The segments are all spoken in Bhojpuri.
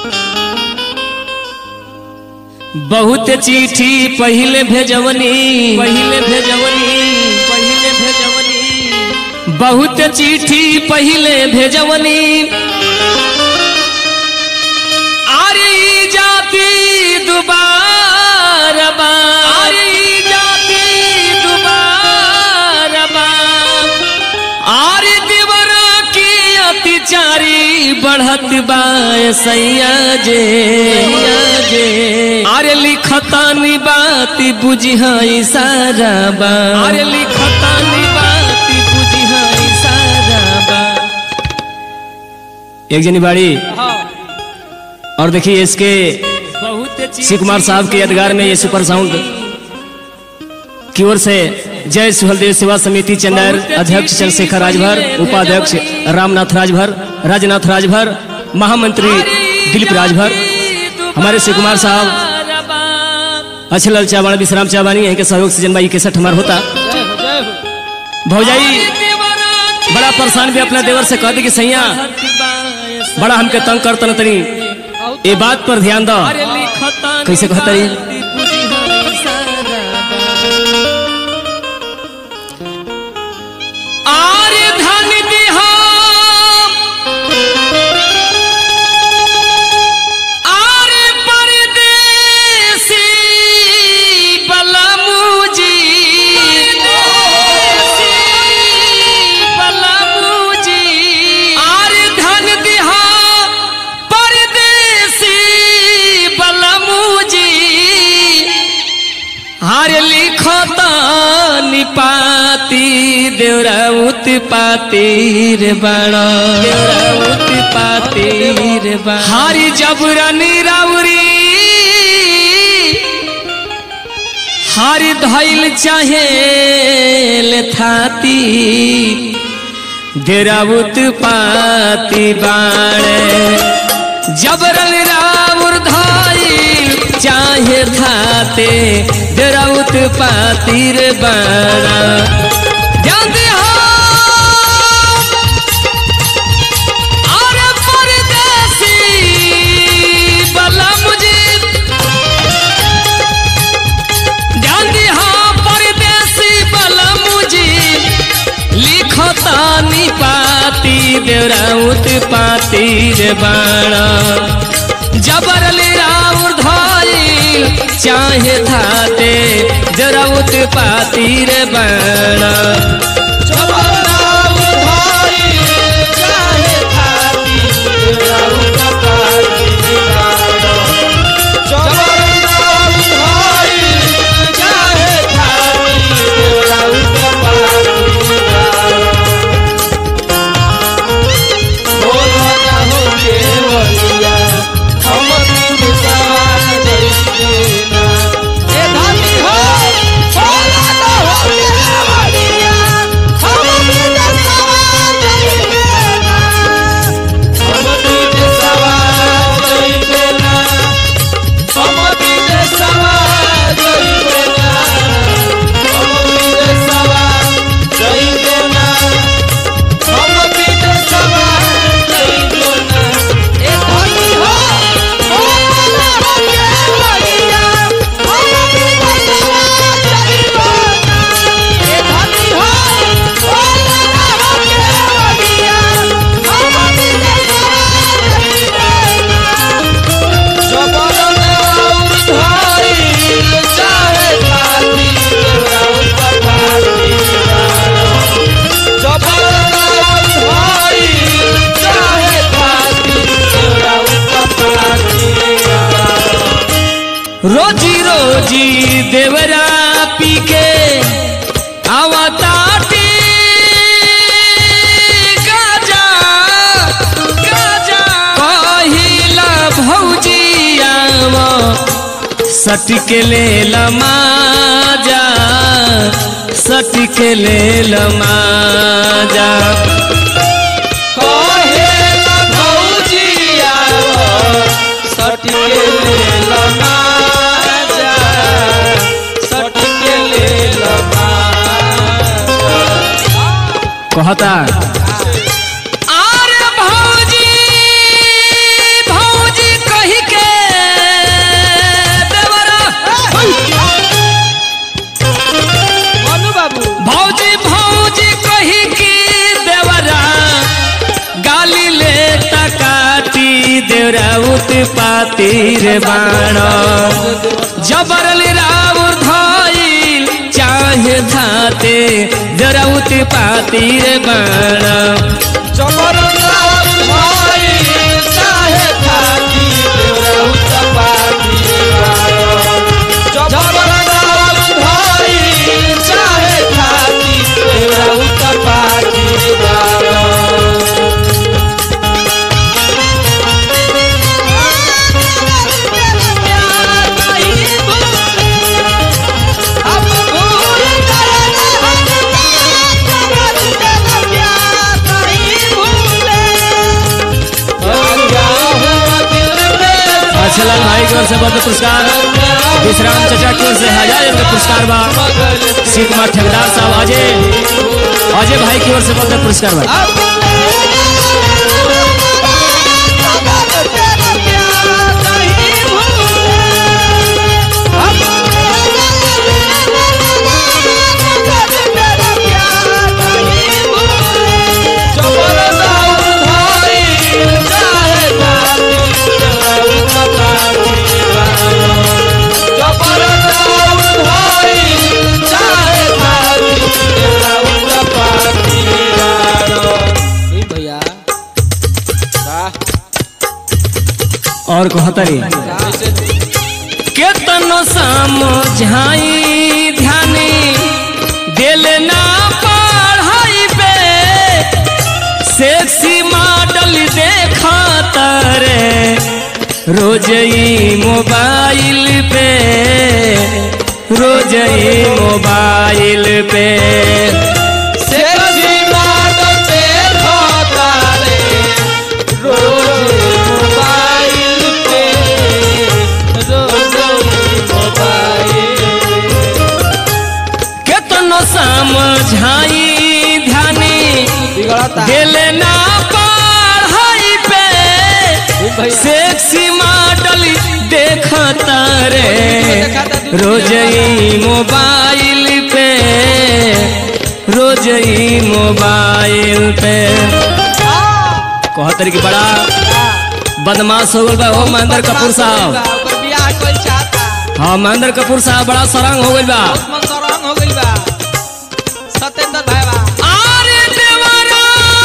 बहुत चिट्ठी पहिले भेजवनी पहिले भेजवनी पहिले भेजवनी बहुत चिट्ठी पहिले भेजवनी अरे ई जाति दुबारा बा अरे ई जाति दुबारा बा आरे देवर की अत्याचारी बढ़त बा सैया जे सैया जे अरे लिखतानी बात बुझिहा इशारा बा अरे लिखतानी बात बुझिहा इशारा बा एक जनी बाड़ी और देखिए इसके शिव कुमार साहब के यादगार में ये सुपर साउंड की ओर से जय सुहलदेव सेवा समिति चंदेर अध्यक्ष चंद्रशेखर राजभर उपाध्यक्ष रामनाथ राजभर राजनाथ राजभर महामंत्री दिलीप राजभर हमारे शिव कुमार साहब अच्छे लाल चावाण विश्राम चावानी यहीं के सहयोग से जन्मा इकसठ हमार होता भौजाई बड़ा परेशान भी अपना देवर से कह दी कि सैया बड़ा हमके तंग कर तन तनी ये बात पर ध्यान दो कैसे कहता है आरे धन दिहा आरे परदेसी बलमुजी बलमुजी आरे धन दिहा परदेसी बलमुजी हार लिखता निपाती देवरा उत्पाती रे बाणा देवरा उत्पाती रे बाणा हारी जबरनी राउरी हारी धैल चाहे ले थाती देवरा उत्पाती बाणे जबरन राउर धाइल चाहे थाते दराउत पातिर बाणा ध्यान दे हो अरे परदेसी बला मुझे ध्यान दे हो परदेसी बला मुझे लिखता निपाती देवराउत पातिर बाणा जबरल राउर धइल चाहे थाते जराउत पातिर बाणा रोजी रोजी देवरा पी के आवताटी गाजा गाजा कहिला भौजी आव सटक ले लमाजा सटक ले लमाजा कहता आरे भौजी भौजी कह देवराउत पातिर बाण जबरल राउर धइल चाहे धाते देवराउत पातिर बाण अच्छा लाल भाई की ओर से बहुत पुरस्कार विश्राम चचा की ओर से हजार रुपये पुरस्कार बा शिव कुमार ठेकेदार साहब अजय अजय भाई की ओर से बहुत पुरस्कार बा भैया और कहतरी केतनो समझाई ध्यानी दिल ना पढ़ाई पे सेक्सी मॉडल देखा तारे रोज ही मोबाइल पे रोज ही मोबाइल पे केतनो समझाई ध्यानी बिगड़ता दिल ना पढ़ाई पे सेक्सी मॉडल देखता रे रोज ही मोबाइल पे रोज ही मोबाइल पे कहतर की बड़ा बदमाश हो गल बा हो महेंद्र कपूर साहब ओकर बियाह कोई चाहता हाँ महेंद्र कपूर साहब बड़ा सरंग हो गइल बा मन सरंग हो गइल बा सत्येंद्र भाई बा आरे देवरा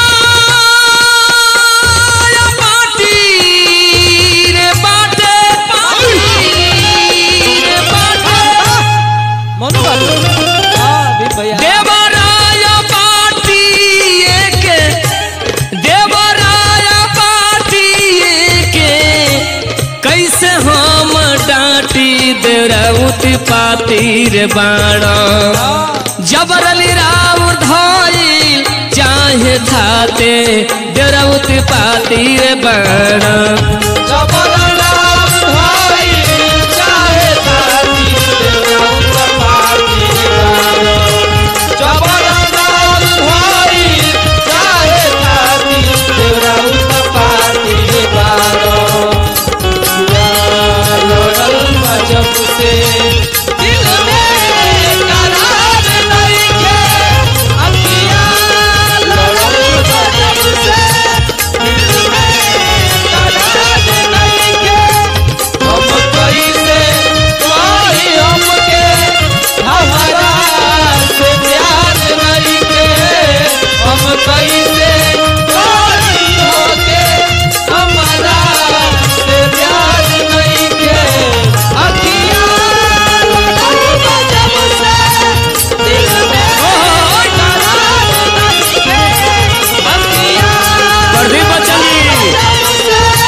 या पाटी रे बाटे पाटी रे बाटे मनु बाबू हां भी भैया देवरा या पाटी के देवरा या पाटी के कैसे हम डांटी देवराउत पातिर बाणा जबरली राउर धइल चाहे धाते देवराउत पातिर बाणा दिल में करार नहीं के अखियां लड़ल बजब से दिल में करार नहीं के हम कैसे कोई हमके हमारा से प्यार नहीं के हम कैसे कोई होके हमारा से प्यार नहीं के अखियां लड़ल बजब से दिल में करार नहीं के अखियां प्रदीप बच्चन जी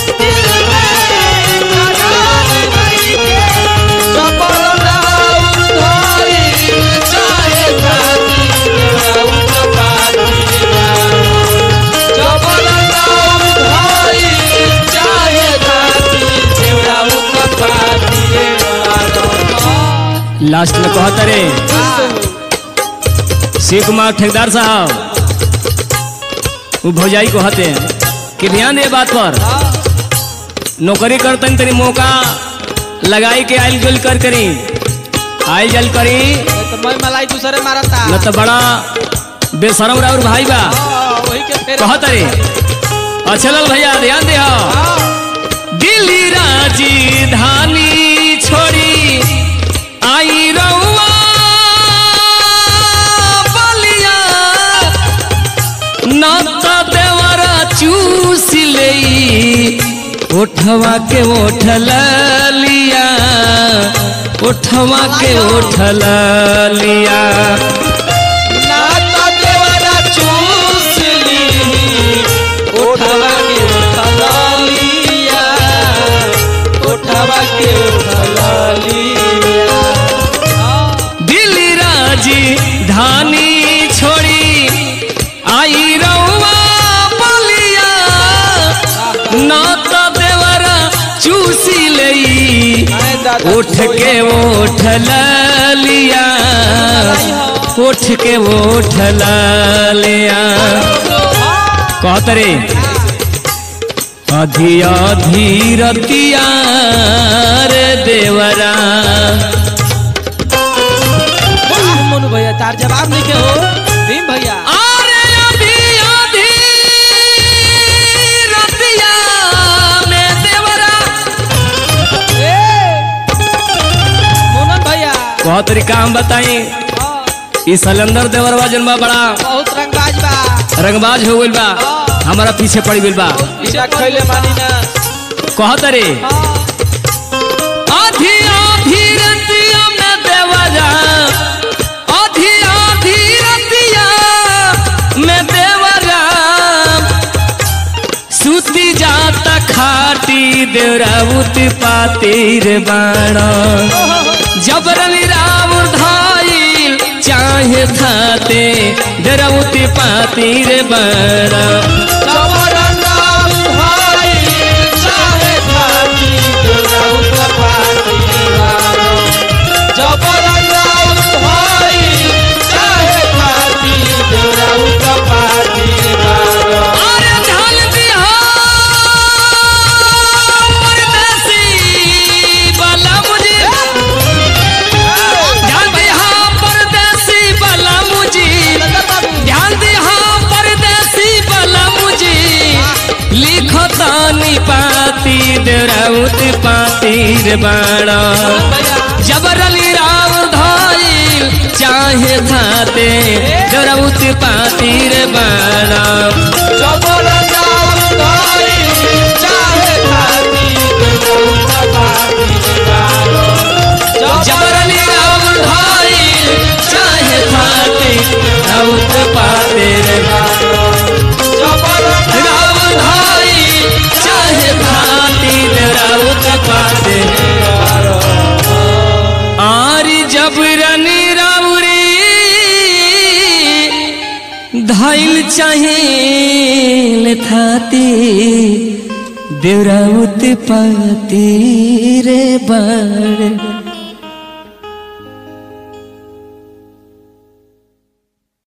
लास्ट में कहता रे शिव कुमार ठेकेदार साहब वो भौजाई को हते हैं कि ध्यान दे बात पर नौकरी करतन तनी मौका लगाई के आइल जुल कर करी आइल जल करी मैं मलाई दूसरे मारता न तो बड़ा बेशरम राउर भाई बा हाँ, वही के फेरे कहत रे अच्छा लाल भैया ध्यान दे हाँ, उठवा के उठल लिया उठवा के उठल लिया ना तो देवरा चूस ली उठवा के उठला लिया उठवा के उठला लिया दिल्ली राजी धानी छोड़ी आई रउआ बलिया ना तो देवरा चूसी लई आए दादा उठ के उठ लिया उठ के उठ लिया कहत रे अधी अधी रतिया रे देवरा वाह, मोनू भैया तार जवाब नहीं के हो भीम भैया अरे अधी अधी रतिया में देवरा ए मोनन भैया बहुत तरीका हम बताई हाँ, ई सलेंदर देवरवा जन बा बड़ा बहुत रंगबाज बा रंगबाज हो गइल बा हमारा पीछे पड़ गइल बा पीछा खैले मानी ना कहत रे हाँ, आधी आधी रतिया में देवरा आधी आधी रतिया में देवरा सुती जाता खाटी देवराउत पातिर बाणा जबरन राम धाइल चाहे थाते देवराउत पातिर बाणा जबरन राम भाई, चाहे खाती देवराउत पाती वालो। जबरन राम भाई, चाहे खाती देवराउत पाती वालो। अरे ढाल बिहार देसी बाला मुझे ध्यान बिहार परदेसी बाला मुझे ध्यान बिहार परदेसी बाला मुझे लिखतानी पाती देराउत पातीर बाणा जबरली राव धाइल चाहे थाते देराउत पातीर बाणा जबरन राम भाई, चाहे खाती देवराउत पाती वालो। जबरली राम धाइल चाहे थाते देराउत पातीर जबरन राम धाइल चाहे थाते देराउत पातीर आरी जबरनी राउरी धाइल चाहे थाती देवराउत पाती रे बड़